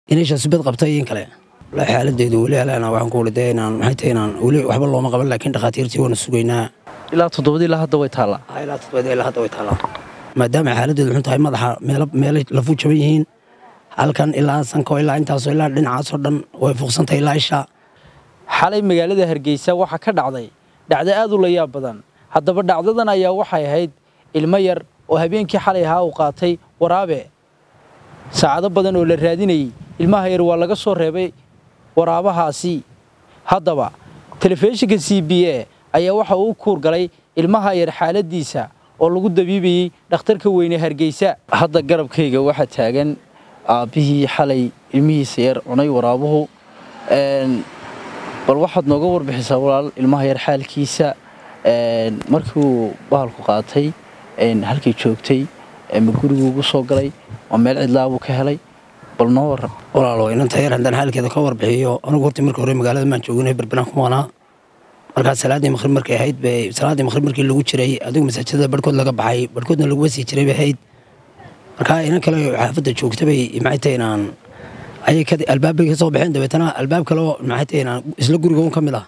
inay shasbad qabtay in kale xaaladeedu weli alana waxaan ku wuli dee inaan maxay tahay inaan weli waxba looma qaban laakiin dhakhaatiirtii waana sugaynaa ilaa toddobadii ilaa hadda way taallaa ilaa todobada ilaa hadda way taallaa maadaama xaaladeedu xun tahay madaxa meelo meelay lafu jaban yihiin halkan ilaa sanko ilaa intaasoo ilaa dhinacaasoo dhan way fuuqsantahay ilaa isha xalay magaalada hargeysa waxaa ka dhacday dhacdo aad u layaab badan haddaba dhacdadan ayaa waxay ahayd ilmo yar oo habeenkii xalay ahaa uu qaatay waraabe saacado badan oo la raadinayey ilmaha yar waa laga soo reebay waraabahaasi haddaba telefishinka c b a ayaa waxa uu kuur galay ilmaha yar xaaladiisa oo lagu dabiibayey dhakhtarka weyne hargeysa hadda garabkayga waxaa taagan aabbihii xalay ilmihiisa yar cunay waraabuhu bal waxaad nooga warbixisaa walaal ilmaha yar xaalkiisa markii uu bahalku qaatay halkay joogtay ma gurigu ugu soo galay waa meel cidlaabuu ka helay bal noo waran walaalo inanta yar haddaan xaalkeeda ka warbixiyo anugu horta markii hore magaalada maan jooginay berbelaan ku maqnaa markaa salaaddii maqrib markay ahayd bay salaaddii maqrib markii lagu jiray adigu masaajidada barhkood laga baxay barhkoodna lagu wasii jiray bay ahayd markaa inan kale xaafadda joogta bay maxay tahay inaan ayay albaabay ka soo baxeen dabeetana albaab kale oo maxay tahay inaan isla guriga un ka mid ah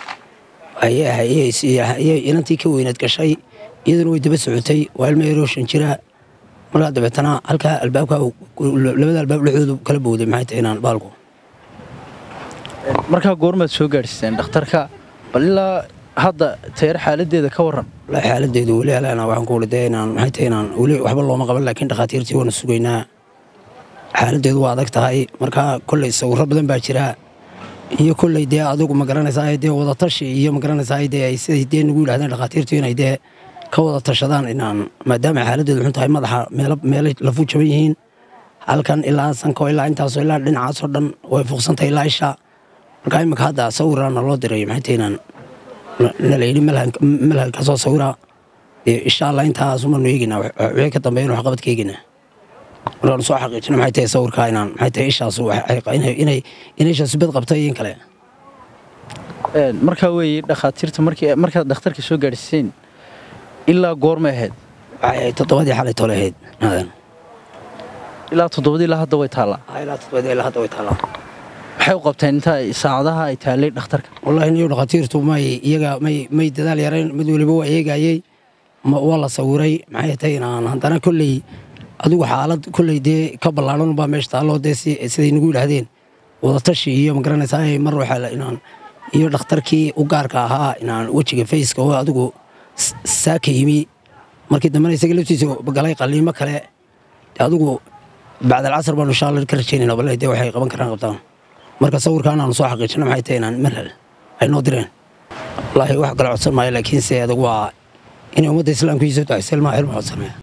ayay inantii ka weyneed gashay iyaduna way daba socotay waa ilma erooshan jira markaa dabeetana halkaa albaabka labada albaab dhexdoodu kala bowday maxay tahay inaan baalku markaa goormaad soo gaadhsiiseen dhakhtarka bal ilaa hadda tayar xaaladeeda ka waran xaaladeedu weli alana waxaan ku wuli dee inaan maxay tahay inaan weli waxba looma qaban laakiin dhakhaatiirtii waana sugaynaa xaaladeedu waa adag tahay markaa kolley sawirro badan baa jira iyo kolley dee adigu ma garanaysaa dee wadatashi iyo ma garanaysaa dee ay siday dee nagu yidhahdeen dhakhaatiirtu inay dee ka wada tashadaan inaan maadaama xaaladeedu xun tahay madaxa meelo meelay lafu jaban yihiin halkan ilaa sanko ilaa intaasoo ilaa dhinacaasoo dhan way fuuqsantahay ilaa isha markaa imika hadda sawiraana loo diray maxay tahay inaan nala yidhi malhal ka soo sawira dee insha allah intaasumanu eegaynaa wixii ka dambeeyana waxqabad ka eegaynaa markaan soo xaqiijino maxay tahay sawirkaa inaan maxay tahay ishaas inay inay shasbad qabtay in kale markaa weeye dhakhaatiirta markii markaad dhakhtarka soo gaadhsiiseen ilaa goormay ahayd waxay ahayd toddobadii xalay tole ahayd naadan ilaa toddobadii ilaa hadda way taallaa ilaa toddobadii ilaa hadda way taallaa maxay u qabteen inta saacadaha ay taallay dhakhtarka wallaahi niyo dhakhaatiirtu may iyaga may may dadaal yarayn mid weliba waa eegayey waa la sawiray maxay tahay inaan haddana kolley adigu xaalad kolley dee ka ballaaran baa meesha taalloo dee siday nagu yidhaahdeen wadatashi iyo ma garanaysaa mar waxaa inaan iyo dhakhtarkii u gaarka ahaa inaan wejiga fayska oo adigu saaka yimi markii dambena isaga laftiisa galay qaliimo kale adigu bacdalcasar baanu insha alla ka rajaynayna balle dee waxay qaban karaan qabtaan marka sawirkaan aanu soo xaqiijino maxay tahay inaan malhal ay noo direen wallaahi wax kala codsan maayo laakiinse adag waa inay ummadda islaamka ii soo ducaysa ilmaha ilma codsanaya